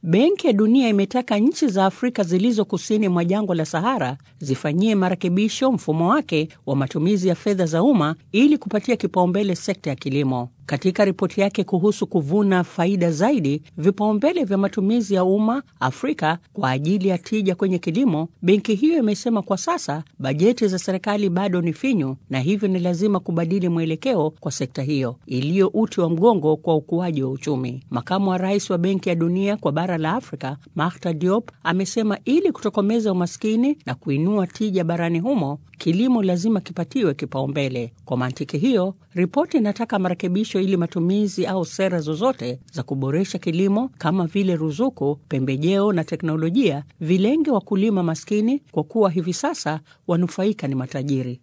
Benki ya Dunia imetaka nchi za Afrika zilizo kusini mwa jangwa la Sahara zifanyie marekebisho mfumo wake wa matumizi ya fedha za umma ili kupatia kipaumbele sekta ya kilimo. Katika ripoti yake kuhusu kuvuna faida zaidi, vipaumbele vya matumizi ya umma Afrika kwa ajili ya tija kwenye kilimo, benki hiyo imesema kwa sasa bajeti za serikali bado ni finyu na hivyo ni lazima kubadili mwelekeo kwa sekta hiyo iliyo uti wa mgongo kwa ukuaji wa uchumi. Makamu wa rais wa Benki ya Dunia kwa bara la Afrika, Makhtar Diop, amesema ili kutokomeza umaskini na kuinua tija barani humo, kilimo lazima kipatiwe kipaumbele. Kwa mantiki hiyo, ripoti inataka marekebisho ili matumizi au sera zozote za kuboresha kilimo kama vile ruzuku, pembejeo na teknolojia vilenge wakulima maskini, kwa kuwa hivi sasa wanufaika ni matajiri.